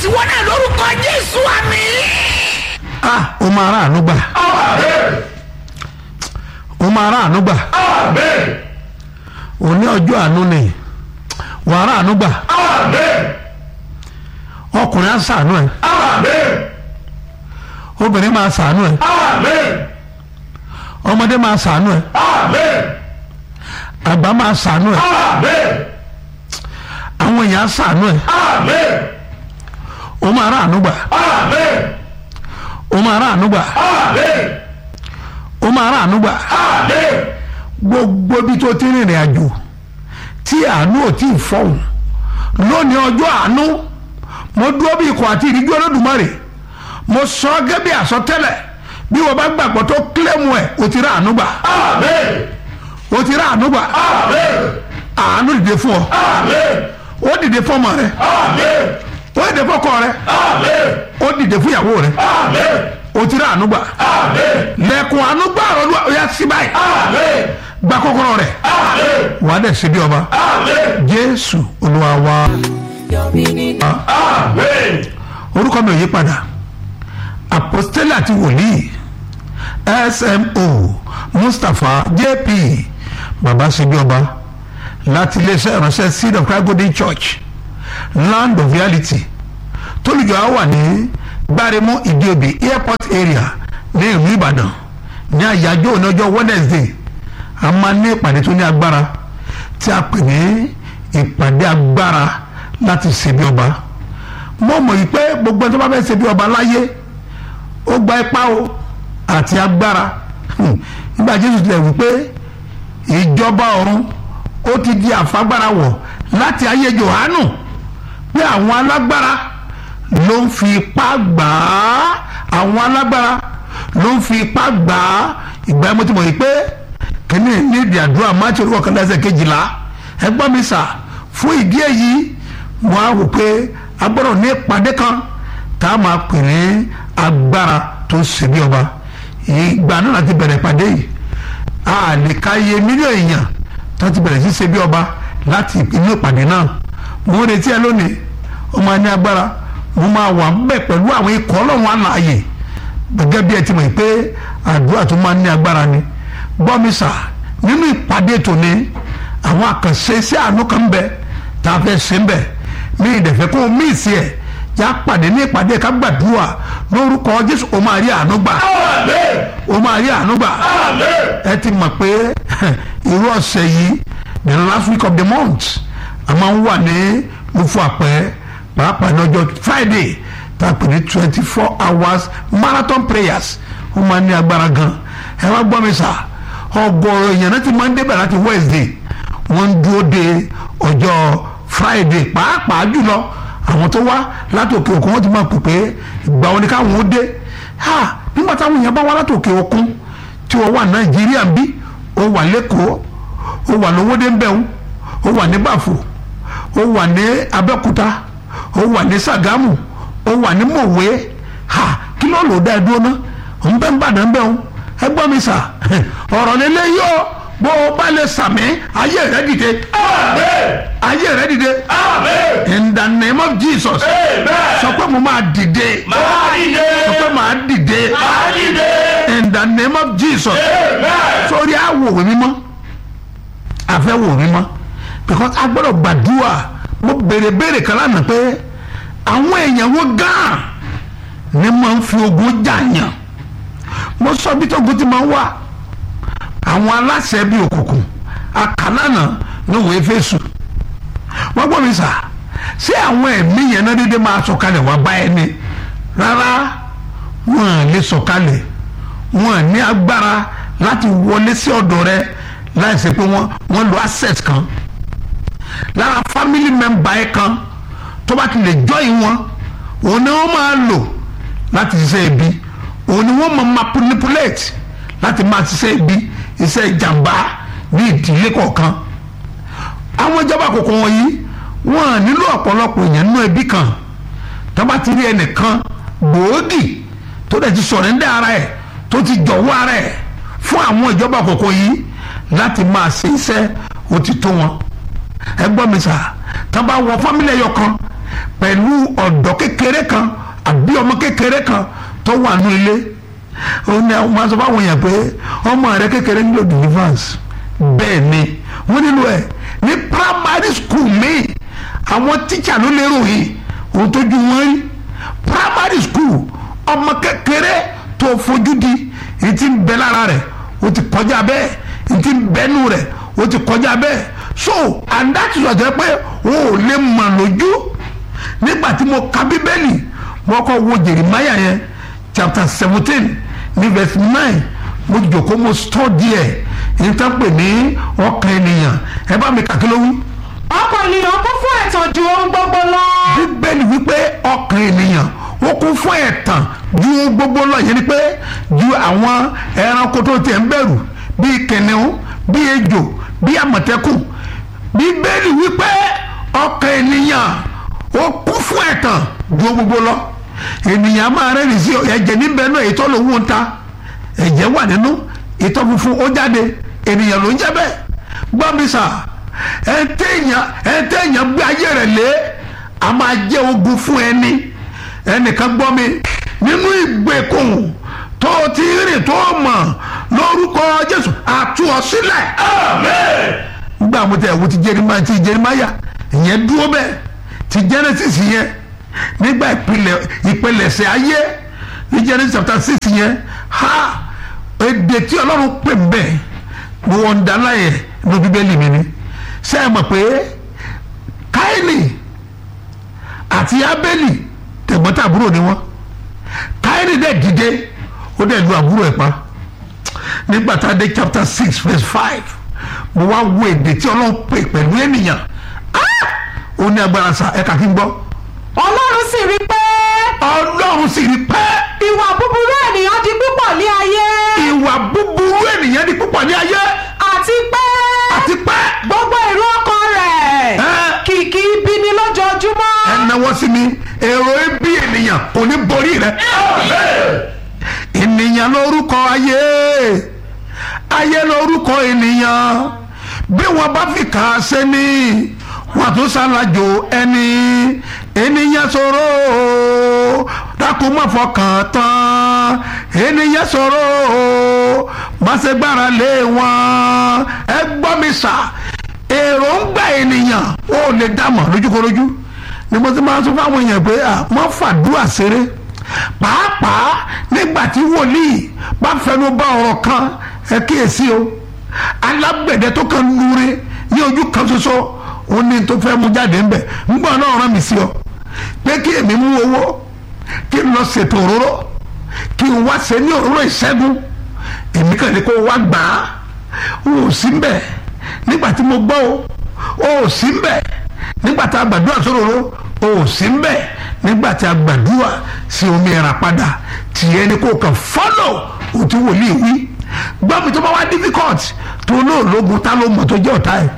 tiwọn náà lórúkọ jésù àmì. ah o máa rà àánú gbà o máa rà àánú gbà òní ọjọ́ àánú ni wà á rà àánú gbà ọkùnrin á sàánú ẹ obìnrin máa sàánú ẹ ọmọdé máa sàánú ẹ àgbà máa sàánú ẹ àwọn èèyàn á sàánú ẹ o máa rà àánú gbà o máa rà àánú gbà o máa rà àánú gbà gbogbo ibi tó ti rìnrìn àjò tí àánú ò tí ì fọhùn lónìí ọjọ́ àánú mo dúró bí ikọ̀ àti ìdíjú olódùmarè mo sọ ọ́ gẹ́gẹ́ bí àsọtẹ́lẹ̀ bí wọ́n bá gbàgbọ́ tó kílẹ̀mù ẹ̀ o ti rà àánú gbà o ti rà àánú gbà àánú dìde fún ọ ó dìde fún ọmọ rẹ ó dìde fún ọkọ rẹ ó dìde fún ìyàwó rẹ o ti rà àánú gbà lẹ́kùn àánú gbà ọ̀rọ̀ ó yá sí báyìí gba kọ́kọ́rọ́ rẹ̀ wàá dẹ̀ ṣe bí ọba jésù olúwa wa orúkọ mi ò yí padà apostoli àti wòlíì smo mustapha jp baba ṣe bí ọba láti iléeṣẹ́ ìránṣẹ́ seed of christ golden church land of reality tólùjọ́ á wà ní gbáremú ìdíobì airport area ní ìlú ìbàdàn ní àyájọ́ òní ọjọ́ wednesday a máa ní ìpàdé tó ní agbára tí a pè ní ìpàdé agbára láti ṣe bí ọba mo mọ̀ yìí pé gbogbo ẹni tó bá fẹ́ ṣe bí ọba láyé ó gba ipá o àti agbára nígbà jésù tilẹ̀ wípé ìjọba ọ̀run ó ti di àfagbára wọ̀ láti ayé johanu pé àwọn alágbára ló ń fi ipá gbà á àwọn alágbára ló ń fi ipá gbà á ìgbà yẹn mo ti mọ̀ yìí pé kìíní ní ìdí àdúrà máàtì orúkọ kan lẹ́sẹ̀ kejìlá ẹgbọ́n mi sà fún ìdí èyí mo á wò pé a gbọ́dọ̀ ní ìpàdé kan tá a máa pè ní agbára tó ṣe bí ọba ìgbà náà láti bẹ̀rẹ̀ ìpàdé yìí a lè ka iye mílíọ̀nù èèyàn tó ti bẹ̀rẹ̀ sí ṣe bí ọba láti inú ìpàdé náà mo ń retí ẹ lónìí ó máa ní agbára mo máa wà ń bẹ̀ pẹ̀lú àwọn ikọ̀ ọlọ́run àlàyé gẹ́gẹ́ bí ẹ ti mọ̀ pé àdúrà tó máa ní agbára ni gbọ́mísà nínú ìpàdé tòní àwọn àkànṣe sí àánú kan ń bẹ tá a fẹ́ ṣe ń bẹ ní ìdẹ̀fẹ́ kó o mí ìsì ẹ̀ yá pàdé ní ìpàdé ká gbàdúrà lórúkọ jésù o máa rí àánú gbà o máa rí àánú gbà ẹ ti mọ̀ pé irú ọ̀sẹ̀ yìí the last week of the month a máa ń wà ní lufu àpẹ́ pàápàá ní ọjọ́ friday tá a pè ní twenty four hours marathon prayers ó máa ní agbára gan ẹ wá gbọ́ mi sà ọgọ́rọ̀ èèyàn náà ti máa ń débẹ̀ láti wednesday wọ́n ń dúró de ọjọ́ friday pàápàá jùlọ àwọn tó wá láti òkè òkun wọ́n ti máa pè pé ìgbà wo ni káwọn ó dé ha nígbà táwọn èèyàn bá wá láti òkè òkun tí wọ́n wà nàìjíríà ń bí ó wà lẹ́kọ̀ọ́ ó wà lówódé ń bẹ̀rù ó wà ní bàfò ó wà ní abẹ́òkúta ó wà ní sàgámù ó wà ní mọ̀wé ha kí ló lò dá ẹ dúró náà ń bẹ́ ń bàdàn bẹ́ẹ̀ ẹ gbọ́ mi sà ọ̀rọ̀ lélẹ́ yóò bó o bá lè sàmì ayé rẹ dìde ayé rẹ dìde in the name of jesus sọ pé mo máa dìde sọ pé màá dìde in the name of jesus sórí àwòrán mímọ́ àfẹ́wò mímọ́ because a gbọ́dọ̀ gbàdúrà mo béèrè béèrè kan lánàá pé àwọn èèyàn wo gan ni máa ń fi ogun jàyàn mo sọ bí tógun ti máa ń wà àwọn aláṣẹ bíi òkùnkùn àkàlànà ní òwe fésù wọ́n gbọ́ mi sà ṣé àwọn ẹ̀mí yẹn náà dédé máa sọ̀kalẹ̀ wá bá ẹni rárá wọn à lè sọ̀kalẹ̀ wọn à ní agbára láti wọlé sí ọ̀dọ̀ rẹ láì ṣe pé wọ́n wọ́n lo access kan lára family member ẹ̀ kan tó bá ti lè join wọn òun ni wọ́n máa lò láti ṣiṣẹ́ ibi òun ni wọ́n máa manipulate láti máa ṣiṣẹ́ ibi iṣẹ́ ìjàmbá ní ìdílé kọ̀ọ̀kan àwọn ìjọba àkókò wọ̀nyí wọ́n nílò ọ̀pọ̀lọpọ̀ èèyàn nínú ẹbí kan tó bá ti rí ẹnìkan gbòógì tó dẹ̀ ti sọ̀rẹ́ndẹ́ ara ẹ̀ tó ti jọ̀wọ́ ara ẹ̀ fún àwọn ìjọba àkókò yìí láti máa ṣe iṣẹ́ òtítọ́ wọn ẹ gbọ́ mi sà tó bá wọ fámílì ẹyọ kan pẹ̀lú ọ̀dọ́ kékeré kan àbí ọmọ kékeré kan tó wà nù ilé ó ní àwọn máa sọ fáwọn èèyàn pé ọmọ rẹ kékeré nílò deliverance bẹ́ẹ̀ ni wọ́n nílò ẹ̀ ní primary school míì àwọn tíṣà ló lérò yìí òun tójú wọn rí primary school ọmọ kékeré tó fojú di èyí tí ń bẹ lára rẹ̀ ó ti kọjá bẹ́ẹ̀ èyí tí ń bẹ́nu rẹ̀ ó ti kọjá bẹ́ẹ̀ so and that is why pé o ò lè mọ̀ lójú nígbà tí mo ka bíbélì mo kọ́ wo Jeremiah yẹn chapter seventeen ní verse nine mo jòkó mo study ẹ̀ èyí tó ń pè ní ọkàn ènìyàn ẹ bá mi kàkí ló wí ọkàn ènìyàn kún fún ẹ̀tàn ju ohun gbogbo lọ. bíbélì wípé ọkàn ènìyàn ó kún fún ẹ̀tàn ju ohun gbogbo lọ yẹn ni pé ju àwọn ẹranko tó tiẹ̀ ń bẹ̀rù bíi kìnìún bíi ejò bíi àmọ̀tẹ́kùn bíbélì wípé ọkàn ènìyàn ó kún fún ẹ̀tàn ju ohun gbogbo lọ ènìyàn máa rẹ́rìn sí ẹ̀jẹ̀ níbẹ̀ náà ètò lòun ń ta ẹ̀jẹ̀ wà nínú ìtọ́ funfun ó jáde ènìyàn ló ń jẹ́ bẹ́ẹ̀ gbọ́ mi sà ẹ̀ńtẹ̀yàn ẹ̀ńtẹ̀yàn gbé ayé rẹ̀ lé a máa jẹ́ ogun fún ẹni ẹnìkan gbọ́ mi nínú ìgbèkùn tó ti rìn tó mọ̀ lórúkọ Jésù àtú ọ sílẹ̀. nígbà mo tẹ̀ wo ti Jeremáyà ti Jeremáyà ìyẹn dúró bẹ́ẹ̀ ti Genesis yẹn nígbà ìpìlẹ̀ ìpilẹ̀ṣẹ̀ ayé ní Genesis chapter six yẹn ha èdè tí Ọlọ́run pè ń bẹ̀ mo wọ́n dáná yẹn ní bíbélì mi ni ṣé ẹ mọ̀ pé káyìnì àti abẹ́lì tẹ̀gbọ́ntàbúrò ni wọ́n káyìnì dẹ̀ dìde ó dẹ̀ lu àbúrò ẹ̀ pa nígbà tá a dé chapter six verse five mo wá wo èdè tí ọlọ́run pè pẹ̀lú ènìyàn Ah! ó ní agbára sa ẹ̀ka kí n gbọ́ ọlọ́run sì rí pé ọlọ́run sì rí pẹ́ ìwà búburú ènìyàn di púpọ̀ ní ayé ìwà búburú ènìyàn di púpọ̀ ní ayé àti pé àti pẹ́ gbogbo èrò ọkàn rẹ̀ Ẹ́. kìkì ibi ni lójoojúmọ́. ẹ náwó sí mi èrò ebi ènìyàn kò ní borí rẹ. ènìyàn lórúkọ ayé ayé lórúkọ ènìyàn bí wọn bá fi kà á sẹ́ni wọn tún ṣàlàjò ẹni ènìyàn ṣòro o, dákun má fọkàn tán ènìyàn ṣòro o, má ṣe gbára lé wọn ẹ gbọ́ mi sà èròǹgbà ènìyàn ó lè dámọ̀ lójúkorojú ni mo ti máa ń sọ fáwọn èèyàn pé à wọ́n fàdúrà ṣeré pàápàá nígbà tí wòlíì bá fẹnu bá ọ̀rọ̀ kan ẹ kíyèsí o alágbẹ̀dẹ tó kàn lure ní ojú kan ṣoṣo ó ní tó fẹ́ mú jáde ńbẹ̀ ńgbà náà rán mi sí ọ pé kí èmi mú owó kí n lọ ṣètò òróró kí n wá ṣe ní òróró ìṣẹ́gun èmi kàn ní kó wá gbà á o ò sí mbẹ̀ nígbà tí mo gbọ́ o o ò sí mbẹ̀ nígbà tá a gbàdúrà sóróró o ò sí mbẹ̀ nígbà tí a gbàdúrà sí omi ẹ̀rà padà tìyẹn ni kò kàn fọ́lọ̀ òtún wòlíì wí gbọ́mi tó bá wá difficult tó lóòlógun tá ló mọ̀ tó jẹ́ ọ̀tá ẹ̀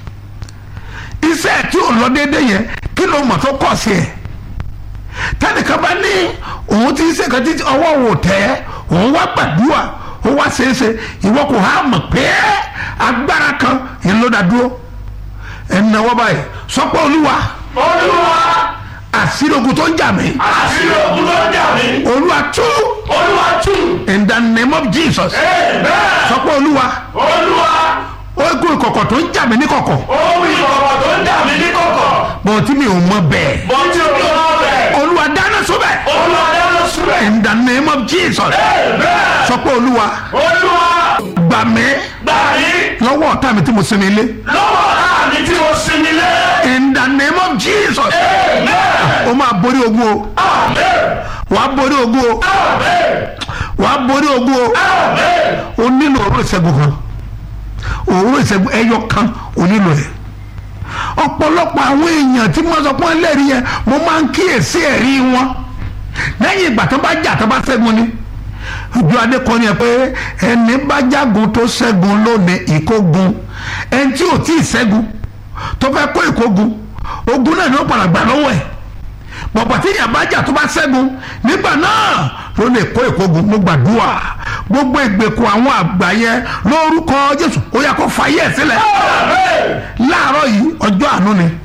iṣẹ́ tí ò lọ déédéé yẹn kí ló mọ̀ tó kọ̀ sí ẹ̀ tẹnìkan bá ní òun ti ṣe kan títí ọwọ́ wò tẹ́ òun wá gbàdúrà ó wá ṣeéṣe ìwọ kò há mọ̀ pé agbára kan yẹn ló dá dúró ẹnìna wọ́n báyìí sọpọ́ olúwa olúwa àṣírí ogun tó ń jà mí àṣírí ogun tó ń jà mí olúwa tú olúwa tú in the name of jesus amen sọpọ́ olúwa olúwa ogun ìkọ̀kọ̀ tó ń jà mí ní kọ̀kọ̀ ohun ìkọ̀kọ̀ tó ń jà mí ní kọ̀kọ̀ bọ̀ tí mi ò mọ bẹ́ẹ̀ mo ti rí ọmọ bẹ̀ olúwa dáná sóbẹ̀ olúwa dáná síbẹ̀ in the name of jesus amen sọpọ́ olúwa olúwa gbà mí gbà mí lọ́wọ́ ọ̀tá mi tí mo sinmi ilé lọ́wọ́ ọ̀tá mi tí mo sinmi lé in the name of jesus amen o máa borí ogun o amen wàá borí ogun o amen wàá borí ogun o amen o nílò òróró ìṣẹ́gun kan òróró ìṣẹ́gun ẹyọ kan o nílò ẹ̀ ọ̀pọ̀lọpọ̀ àwọn èèyàn tí wọ́n sọ pé wọ́n lẹ́rìí yẹn mo máa ń kíyèsí ẹ̀rí wọn lẹ́yìn ìgbà tó bá jà tó bá ṣẹ́gun ni ojú adé kan ni ẹ pé ẹni bá jágun tó ṣẹ́gun lónìí ìkógun ẹni tí ò tí ì ṣẹ́gun tó fẹ́ kó ìkógun ogun náà ni ó padà gbà lọ́wọ́ ẹ̀ bọ̀bọ̀ tí ìyá bá jà tó bá ṣẹ́gun nígbà náà ló lè kó ìkógun mo gbàdúrà gbogbo ìgbèkùn àwọn àgbà yẹn lórúkọ Jésù ó yá kó fàyè ẹ̀ sílẹ̀ láàárọ̀ yìí ọjọ́ àánú ni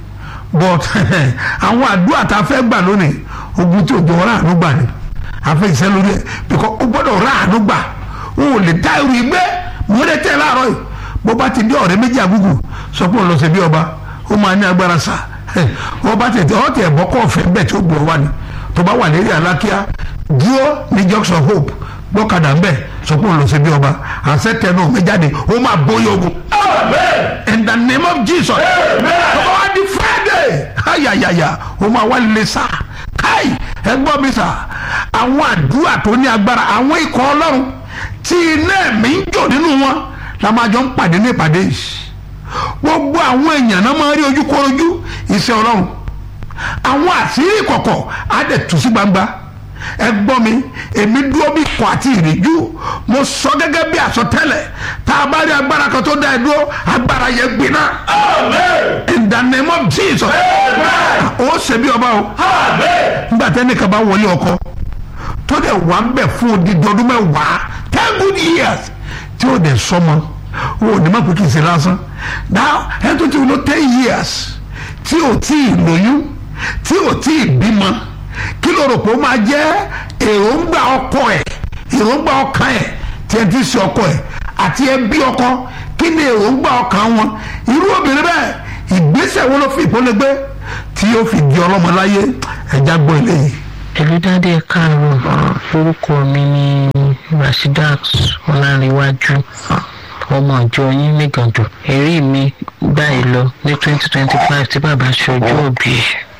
but àwọn àdúrà tá a fẹ́ gbà lónìí ogun tí òjò ọ̀rá àánú gbà ni a fẹ́ ìṣẹ́ lórí ẹ̀ because ó gbọ́dọ̀ ọ̀rá àánú gbà o ò lè dá irú igbé mo lè tẹ́ láàárọ̀ yìí bó bá ti dé ọ̀rẹ́ méjì àgùgù sọ pé òun lọ sí bí ọba ó máa ní agbára sá wọ́n bá tẹ̀ ọ́ tẹ̀ bọ́ kọ́ ọ̀fẹ́ bẹ́ẹ̀ tí ó gbọ́ wa ni tó bá wà lérí alákíá dúró ní junction hope gbọ́kadà ń bẹ̀ sọ pé òun lọ sí bí ọba àṣẹ tẹ̀ náà méjáde ó máa bóyá ogun in the name of jesus ọba wa di friday ayayaya o máa wá lè sá káì ẹ gbọ́ mi sà àwọn àdúrà tó ní agbára àwọn ikọ̀ ọlọ́run tí iná ẹ̀mí ń jò nínú wọn la máa jọ ń pàdé ní ìpàdé yìí gbogbo àwọn èèyàn náà máa rí ojú kọrojú iṣẹ́ ọlọ́run àwọn àṣírí ìkọ̀kọ̀ á dẹ̀ tú sí gbangba ẹ gbọ́ mi èmi dúró bí ikọ̀ àti ìrìjú mo sọ gẹ́gẹ́ bí àsọtẹ́lẹ̀ tá a bá rí agbára kan tó dá ẹ dúró agbára yẹn gbiná in the name of jesus ó ṣe bí ọba o nígbà tẹ́ni kan bá wọlé ọkọ tó dẹ̀ wà ń bẹ̀ fún odidi ọdún mẹ́wàá ten good years tí ó dẹ̀ sọmọ o ò ní má pé kì í ṣe lásán now ẹ tó ti wọ́n ten years tí ò tí ì lóyún tí ò tí ì bímọ kí ló rò pé ó máa jẹ́ èròǹgbà ọkọ ẹ̀ èròǹgbà ọkàn ẹ̀ tí ẹ ti ṣe ọkọ ẹ̀ àti ẹbí ọkọ kí ni èròǹgbà ọkàn wọn irú obìnrin bẹ́ẹ̀ ìgbésẹ̀ wo ló fi ìpolẹ́gbẹ́ tí yóò fi di ọlọ́mọ láyé ẹ̀já gbọ́ eléyìí. ẹlẹ́dàdé káàárọ̀ orúkọ mi ni rasheedat ọlárẹ̀wájú ọmọ ìjọ yín nígàndò ẹ̀rí mi báyìí lọ ní twenty twenty five tí bàbá ṣọjọ́ òbí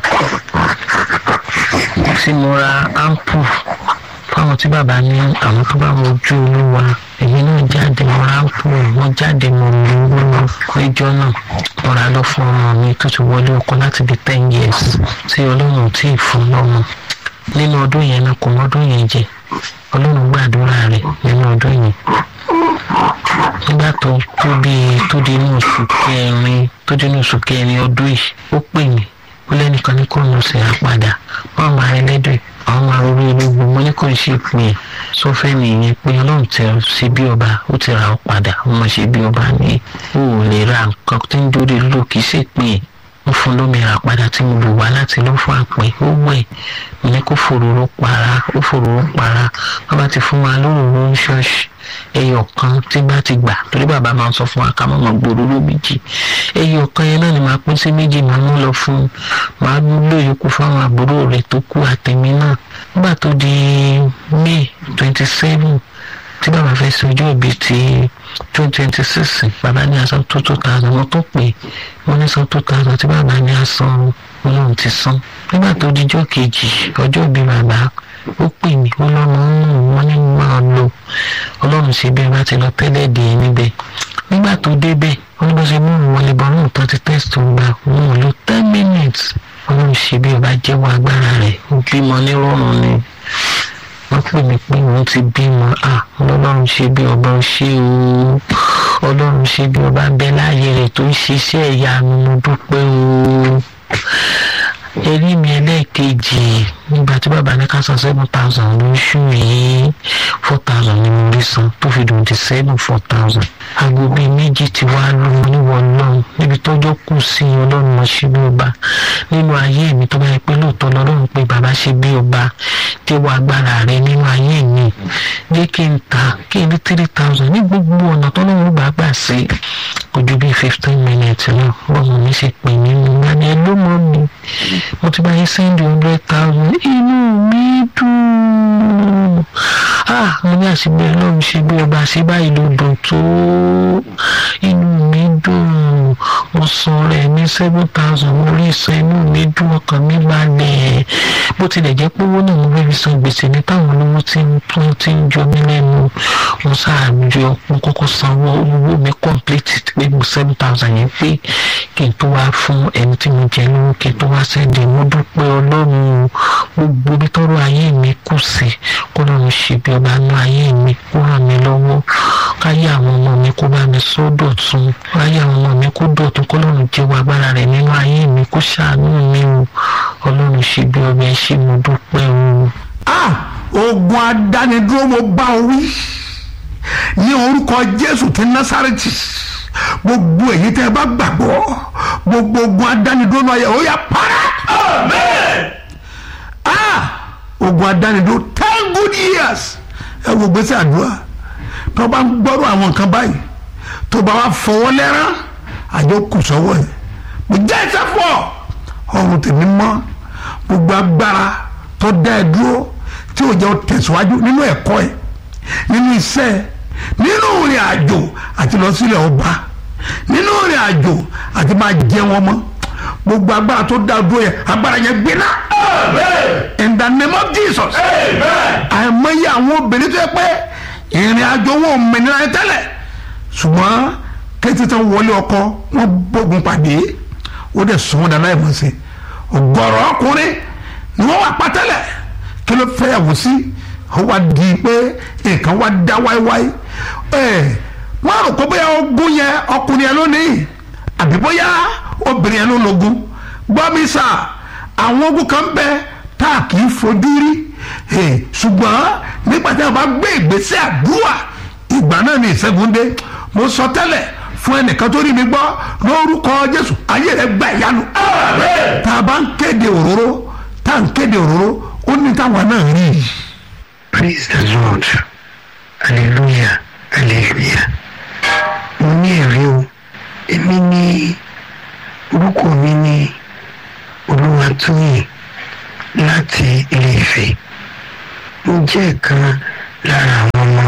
tí mo ra ampu fáwọn tí bàbá ní àwọn tó bá mojú olúwa èmi náà jáde mo ra ampu wọn jáde mo lò ó ẹjọ́ náà mo ra lọ fún ọmọ mi tó ti wọlé ọkọ láti bí ten years tí ọlọ́run tí ì fún lọ́mọ nínú ọdún yẹn náà kò mọ́dún yẹn jẹ ọlọ́run gbàdúrà rẹ̀ nínú ọdún yẹn nígbà tó tó bí tó di inú oṣù kẹrin tó di inú oṣù kẹrin ọdún yìí ó pè mí ó lẹ́nìkan ní kò nù sí àpàdà wọ́n máa rẹ lẹ́dọ̀ àwọn máa rọrí ológun mo ní kò ń ṣe pé ẹ̀ sọfẹ́ nìyẹn pé ọlọ́run tẹ ọ sí bí ọba ó ti ra ọ padà ó mọ̀ ṣe bí ọba ní ó ò lè ra nǹkan tí ń dórí lò kì í ṣe pé ẹ̀ ó fún lómi ra padà tí mo lò wá láti lọ́ fún àpè ó wẹ̀ mo ní kó fòróró para ó fòróró para wọ́n bá ti fún wa lóròró ń ṣọ́ọ̀ṣì ẹyọ kan tí bá ti gbà torí bàbá máa ń sọ fún wa ká máa gbòòrò ló méjì ẹyọ kan yẹn náà ni màá pín sí méjì màá mú lọ fún màá lò yòókù fáwọn àbúrò rẹ̀ tó kú àtẹ̀mí náà nígbà tó di may twenty seven tí bàbá fẹ́ ṣe ọjọ́ ìbí ti twenty twenty six bàbá ní asan tó two thousand wọ́n tó pè wọ́n ní san two thousand tí bàbá ní asan ọlọ́run ti san nígbà tó dijọ́ kejì ọjọ́ ìbí bàbá ó pè mí ó lọ́mọ ń nù wọ́n ní máa lò ọlọ́run ṣe bí ẹ bá ti lọ tẹ́lẹ̀ dé níbẹ̀ nígbà tó débẹ̀ wọ́n ní bó ṣe mú òun wọlé bọ́ òun tó ti test òun gbà òun ò lo ten minutes ọlọ́run ṣe bí ẹ bá jẹ́wọ́ agbára rẹ̀ ó bímọ nírọ̀rùn ni wọ́n pè mí pé òun ti bímọ à ọlọ́run ṣe bí ọba ń ṣe o ọlọ́run ṣe bí ọba ń bẹ láàyè rẹ̀ tó ń ṣiṣẹ́ ìyanu mo dúpẹ́ o erí mi ẹlẹ́ẹ̀kejì nígbà tí bàbá ní ká san seven thousand lóṣù yìí four thousand ni mo rí san tó fi dùn di seven four thousand. aago bíi méjì ti wá lù ú níwọ̀ ọlọ́run níbi tọ́jọ́ kù sí ọlọ́run mọ̀ ṣe bí ọba nínú ayé mi tó bá yẹ pé lóòótọ́ lọ́lọ́run pé bàbá ṣe bí ọba tí wọ́n agbára rẹ nínú ayé mi jẹ́ kí n ta kí n rí three thousand ní gbogbo ọ̀nà tó lóun gbà gbà sí kò ju bíi fifteen minutes náà bọ́ọ̀mù mi ṣe pè mí nù wá ní ẹ ló mọ́ mi mo ti bá yín send hundred thousand inú mi dùn ah mo ní àṣìbí ọlọ́run ṣe bí ọba ṣe báyìí ló dùn tó inú mi dùn mo san rẹ̀ ní seven thousand mo rí san inú mi dùn ọkàn mi balẹ̀ bó tilẹ̀ jẹ́ pé owó náà mo fẹ́ fi san gbèsè ní táwọn olówó tí ń tún ti ń jọ mí lẹ́nu mo ṣáàjọ mo kọ́kọ́ sanwó owó mi complete pé mo seven thousand yẹn pé kí n tó wá fún ẹni tí mo jẹ lówó kí n tó wá sẹ́ndì mo dúpẹ́ ọlọ́run gbogbo ibi tọ́rọ̀ ayé mi kù sí kó lọ́run ṣe bí ọba nú ayé mi kó ràn mí lọ́wọ́ káyé àwọn ọmọ mi kó bá mi sọ dọ̀tun káyé àwọn ọmọ mi kó dọ̀tun kó lọ́run jẹ́wọ́ agbára rẹ̀ nínú ayé mi kó ṣàánú mi o ọlọ́run ṣe bí ọba ẹ ṣé mo dúpẹ́ o. ah ogun adánidúró mo bá ọ wí ní orúkọ jésù ti násàrẹ́tì gbogbo èyí tẹ́ ẹ bá gbàgbọ́ gbogbo ogun adánidúró náà yẹ ó yà para Amen. ah ogun adánidúró ten good years ẹ wo gbèsè àdúrà tó bá ń gbọ́rọ̀ àwọn nǹkan báyìí tó bá wà fọwọ́ lẹ́rán àjọ kù sọ́wọ́ ẹ̀ mo jẹ́ ẹsẹ̀ fọ́ ọrùn tèmi mọ́ gbogbo agbára tó dá ẹ dúró tí ò jẹ́ ọ tẹ̀síwájú nínú ẹ̀kọ́ ẹ̀ nínú iṣẹ́ ẹ̀ nínú ìrìn àjò àti lọ sílẹ̀ ọba nínú ìrìn àjò àti máa jẹ wọn mọ́ gbogbo agbára tó dá dúró yẹ agbára yẹn gbiná Amen. in the name of Jesus Amen. àìmọye àwọn obìnrin tó yẹ pé ìrìn àjò wọn ò mẹ́nira yẹn tẹ́lẹ̀ ṣùgbọ́n kété tán wọlé ọkọ wọn bógun pàdé ó dẹ̀ sọ wọn dáná ìmọ̀ sí ọgọ́rọ̀ ọkùnrin ni wọ́n wà pátẹ́lẹ̀ kí ló fẹ́ yàwó sí ó wá di pé nǹkan wá dá wáíwáí ẹ̀ wọ́n rò pé bóyá ogún yẹn ọkùnrin yẹn lónìí àbí bóyá obìnrin yẹn ló lógún gbọ́ mi sà àwọn ogun kan bẹ tá a kì í fojú rí Eh, ṣùgbọ́n nígbà tí a bá gbé ìgbésẹ̀ àdúrà ìgbà náà ni ìṣẹ́gun dé mo sọ tẹ́lẹ̀ fún ẹnìkan tó rí mi gbọ́ lórúkọ Jésù ayé rẹ̀ gba ìyanu Amen. tá a bá ń kéde òróró tá a ń kéde òróró ó ní táwọn náà rí i. Praise the Lord. Hallelujah. Hallelujah. Mo ní ẹ̀rí o. Èmi ní orúkọ mi ní Olúwatóyìn láti Ilé Ifẹ̀. Mo jẹ́ ìkan lára àwọn ọmọ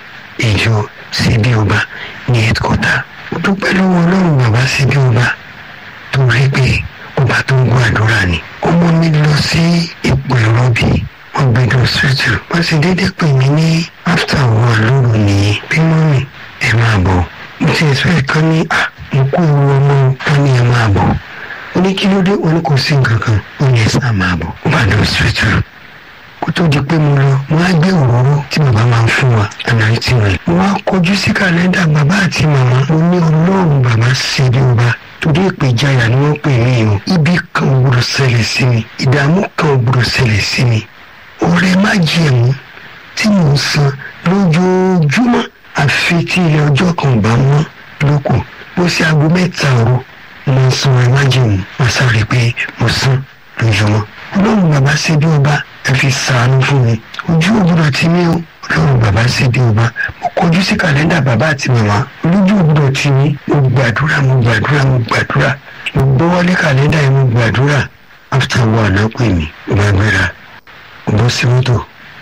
ìjọ síbí ọba ní headquarter. Mo dúpẹ́ lọ́wọ́ Ọlọ́run bàbá síbí ọba tó rí pé ọba tó ń gbọ́ àdúrà ni. Ọmọ mi lọ sí ipò ìrọbí wọ́n gbé lọ sọ́tù wọ́n sì déédéé pè mí ní after one lóru nìyẹn bí mọ́mì ẹ máa bọ̀ mo ti ẹ̀sọ́ ẹ̀kan ní à mo kó ewu ọmọ wọn ní ẹ máa bọ̀ ó ní kí ló dé wọn ní kò sí nǹkan kan ó ní ẹ sá máa bọ̀ ó bá lọ sọ́tù kó tó di pé mo lọ mo á gbé òróró tí bàbá máa ń fún wa ànáìtì rẹ̀ mo wá kọjú sí kàlẹ́ndà bàbá àti màmá mo ní ọlọ́run bàbá ṣe bí ọba torí ìpèjáyà ni wọ́n pè mí o ibi kan ò gbọdọ̀ ṣẹlẹ̀ sí mi ìdààmú kan ò gbọdọ̀ ṣẹlẹ̀ sí mi ọrẹ májẹ̀mú tí mò ń san lójoojúmọ́ àfi tí ilé ọjọ́ kan bá mọ́ lóko bó ṣe aago mẹ́ta òru mo ń san ọrẹ májẹ̀mú wọ́n sáré pé mo san lójúmọ́ ọlọ́run bàbá ṣe bí ọba ẹ fi ṣàánú fún mi ojú ògbúdọ̀ tí mi ó ọlọ́run bàbá ṣe bí ọba mo kọjú sí kàlẹ́ndà bàbá àti màmá olójú ògbúdọ̀ tí mi mo gbàdúrà mo gbàdúrà mo gbàdúrà mo gbọ́wọ́lé kàlẹ́ndà yẹn mo gbàdúrà after one náà pè mí gbàgbéra bọ́ sí mọ́tò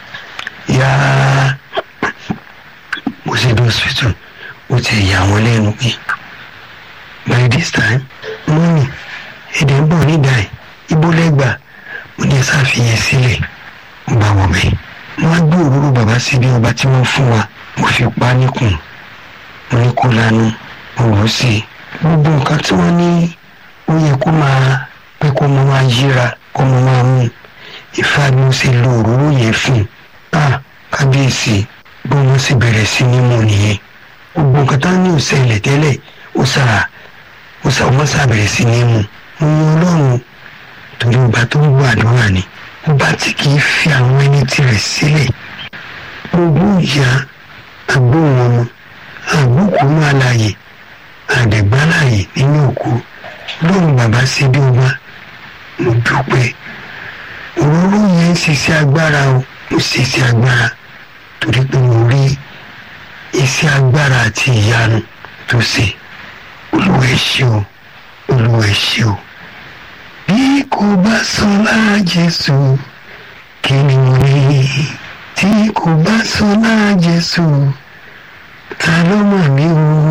yá mo ṣe dé hospital ó ti yà wọ́n lẹ́nu pé by this time mọ́mì èdè ń bọ̀ nígbà yìí ibo lẹ́gbà mo ní ẹ̀sà fìyẹn sílẹ̀ mo bá wọ̀ bẹ́ẹ̀ mo wá gbé òróró bàbá síbi ọba tí wọ́n fún wa mo fi pa á níkùn mo ní kó lanu mo wò ó sí i gbogbo nǹkan tí wọ́n ní ó yẹ kó máa pé kó mo máa yíra kó mo máa mú un ìfà ni ó ṣe lo òróró yẹn fún a kábíyèsí bí wọ́n sì bẹ̀rẹ̀ sí ní mú nìyẹn gbogbo nǹkan tá ní òṣèlè tẹ́lẹ̀ ó sà ó sà wọ́n sà bẹ̀rẹ̀ sí ní mú mo yan ọlọ́run torí ọba tó ń gbọ́ àdúrà ni ọba tí kì í fi àwọn ẹni tirẹ̀ sílẹ̀ gbogbo ìyá agbóhùn ọmọ àgbókùnú àlàyé àdẹ̀gbálàyé nínú òkú lóhùn bàbá sí bí ọba mo dúpẹ́ òróró yẹn ń ṣiṣẹ́ agbára o mo ṣiṣẹ́ agbára torí pé mo rí iṣẹ́ agbára àti ìyanu tó ṣe olúwa ẹ ṣé o olúwa ẹ ṣé o. bí kò bá sọ lára jésù kí ni mo rí tí kò bá sọ lára jésù ta ló mọ̀ mí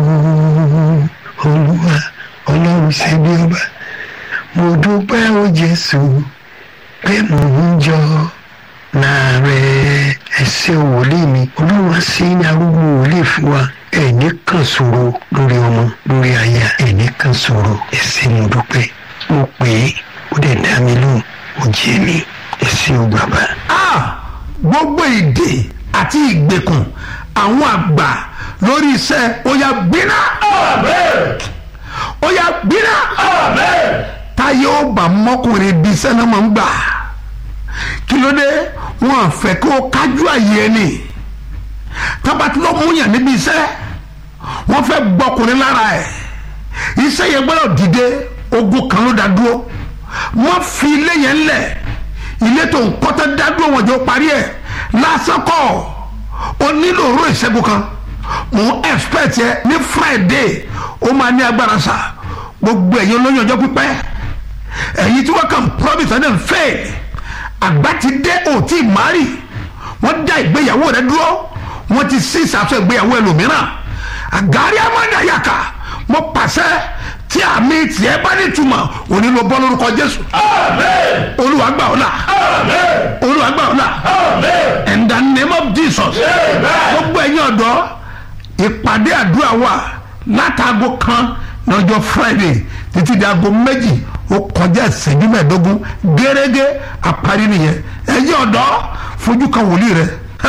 o olúwa ọlọ́run ṣe bí ọba mo dúpẹ́ o jésù pé mò ń jọ láàárẹ̀ ẹsẹ̀ wòlíì mi olúwa sí ní arúgbó wòlíì fún wa ẹ̀ní kan ṣòro lórí ọmọ lórí aya ẹ̀ní kan ṣòro ẹsẹ̀ mo dúpẹ́ mo pè é ó dẹ̀ dá mi lóhùn ó jẹ́ mi ẹsẹ̀ ò bàbá. Ah, gbogbo ìdè àti ìgbèkùn àwọn àgbà lórí iṣẹ́ ó yá gbiná Amen. ó yá gbiná Amen. táyé ó bá mọ́kùnrin bí iṣẹ́ náà máa ń gbà kí ló dé wọn à fẹ́ kó o kájú àyè ẹni tábàtí ló mú yàn níbi iṣẹ́ wọ́n fẹ́ gbọ́kùnrin lára ẹ̀ iṣẹ́ yẹn gbọ́dọ̀ dìde ogun kan ló dá dúró wọ́n fi ilé yẹn lẹ̀ ilé tó ń kọ́tẹ́ dá dúró wọn jọ parí ẹ̀ lásán kọ́ ọ nílò òró ìṣẹ́gun kan mò ń expect yẹ ní friday ó máa ní agbára sa gbogbo ẹ̀yin olóyún ọjọ́ pípẹ́ ẹ̀yin tí wọ́n kàn promise and then fail àgbà ti dé òtí mari wọ́n dá ìgbéyàwó rẹ dúró wọ́n ti sí ìsàtọ̀ ìgbéyàwó ẹlòmíràn àgárí amádàyàkà mo pàṣẹ tí àmì tiẹ̀ bá ní túmọ̀ òní ló bọ́ lórúkọ jésù Amen. olúwa gbà ọ́ là Amen. olúwa gbà ọ́ là Amen. in the name of jesus Amen. gbogbo ẹ̀yin ọ̀dọ́ ìpàdé àdúrà wà látàgò kan lọ́jọ́ friday títí di aago méjì ó kọjá ìṣẹ́jú mẹ́ẹ̀ẹ́dógún gẹ́gẹ́ àparí nìyẹn ẹ̀yin ọ̀dọ́ fojú kan wòlíì rẹ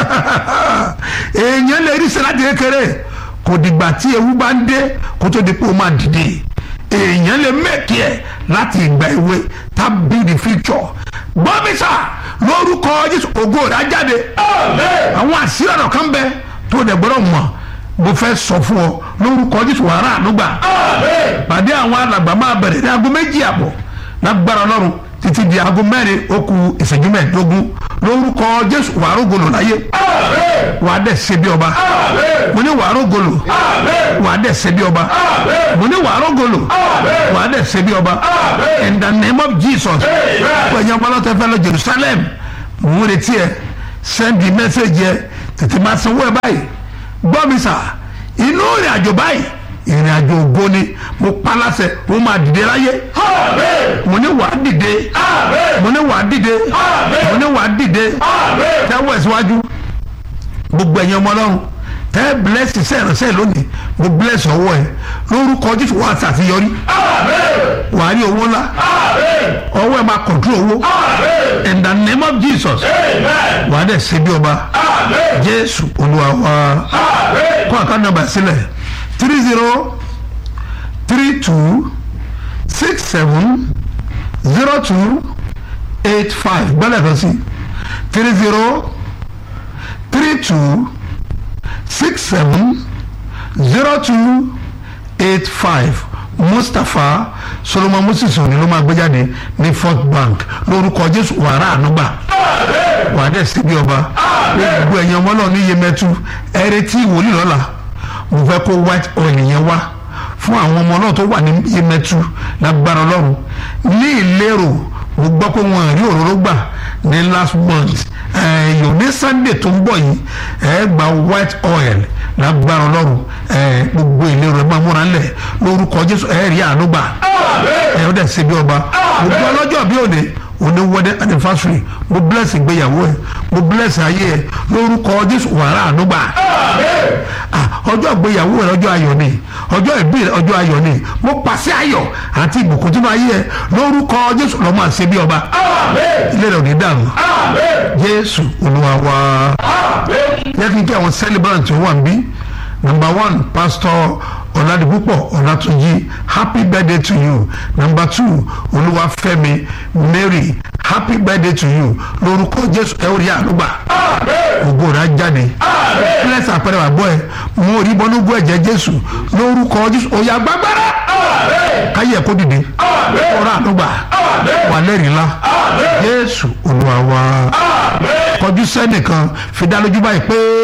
èèyàn lè rí sẹ́láàtì kékeré kò dìgbà tí ewu bá ń dé kó tó di pé ó máa dìde èèyàn lè mẹ́kì ẹ̀ láti ìgbà èwe tàbí the future gbọ́mísà lórúkọ jésù ògo rẹ̀ á jáde Amen. àwọn àṣírí ọ̀rọ̀ kan bẹ tó dẹ̀ gbọ́dọ̀ mọ̀ mo fẹ́ sọ fún ọ lórúkọ jésù wàrà ànúgbà Amen. pàdé àwọn alàgbà máa bẹ̀rẹ̀ ní aago méjì àbọ̀ lágbára ọlọ́run títí di aago mẹ́rin ó kù ìṣẹ́jú mẹ́ẹ̀ẹ́dógún lórúkọ jésù wàá rògbòlò láyé Amen. wàá dẹ̀ ṣe bí ọba Amen. mo ní wàá rògbòlò Amen. wàá dẹ̀ ṣe bí ọba Amen. mo ní wàá rògbòlò Amen. wàá dẹ̀ ṣe bí ọba Amen. in the name of jesus Amen. pẹ̀yìn ọpọlọtẹ fẹ́ lọ jerusalem mò ń retí ẹ sẹ́ndì mẹ́sẹ̀gì ẹ tètè máa sanwó ẹ báyìí gbọ́ mi sà inú ìrìn àjò báyìí ìrìn àjò ògo ni mo pa láṣẹ mo máa dìde láyé Amen. mo ní wàá dìde Amen. mo ní wàá dìde Amen. mo ní wàá dìde Amen. tẹ́wọ́ ẹ̀ síwájú gbogbo ẹ̀yin ọmọ ọlọ́run tẹ́ bless iṣẹ́ ìránṣẹ́ lónìí mo bless ọwọ́ ẹ lórúkọ jésù wàá ṣàṣeyọrí Amen. wàá rí owó ńlá Amen. ọwọ́ ẹ máa control owó Amen. in the name of jesus Amen. wàá dẹ̀ ṣe bí ọba Amen. jésù olúwa wa Amen. kọ́ àká nọ́mbà sílẹ̀ three zero three two six seven zero two eight five gbọ́dọ̀ kan sí three zero three two six seven zero two eight five mustapha solomon moses òní ló máa gbé jáde ní first bank lórúkọ jésù wàrà ànúgbà Amen. wà á dẹ̀ síbi ọba gbogbo ẹ̀yin ọmọ náà ní yemẹtu ẹ̀rẹ́ tí ìwòlì lọ́la mo fẹ́ kó white oil yẹn wá fún àwọn ọmọ náà tó wà ní yemẹtu lágbára ọlọ́run ní ìlérò mo gbọ́ pé wọn rí òróró gbà ní last month ẹ̀yọ̀ ní sunday tó ń bọ̀ yìí ẹ̀ gba white oil lágbára ọlọ́run ẹ̀ gbogbo ìlérò ẹ̀ máa múra ńlẹ̀ lórúkọ jésù ẹ̀ rí àánú gbà Amen. ẹ̀ ó dẹ̀ síbi ọba mo gbọ́ lọ́jọ́ bí òde òní wedding anniversary mo bless ìgbéyàwó ẹ mo bless ayé ẹ lórúkọ jésù wàrà ànúgbà Amen. Ah, ọjọ́ ìgbéyàwó rẹ ọjọ́ ayọ̀ ni ọjọ́ ìbí rẹ ọjọ́ ayọ̀ ni mo pàṣẹ ayọ̀ àti ìbùkún tí mo ayé ẹ lórúkọ jésù lọ́mọ àṣẹ bí ọba Amen. ilé rẹ ò ní dàrú Amen. jésù olúwa wa Amen. yẹ kí n kí àwọn celebrant tó wà ń bí number one pastor ọ̀làdìpúpọ̀ ọ̀làtúnjì happy birthday to you number two olúwafẹ́mi mary happy birthday to you lórúkọ jésù ẹ ó rí àlùgbà Amen. ògo rẹ̀ á jáde Amen. bless àpẹẹrẹ wà gbọ́ ẹ mo rí bọ́núgbó ẹ̀jẹ̀ jésù lórúkọ jésù òyà gbàgbára Amen. káyé ẹ̀kọ́ dìde Amen. ọ̀rọ̀ àlùgbà Amen. wà lẹ́rìí ńlá Amen. jésù olúwa wa Amen. kọjú sẹ́nìkan fi dá lójú báyìí pé.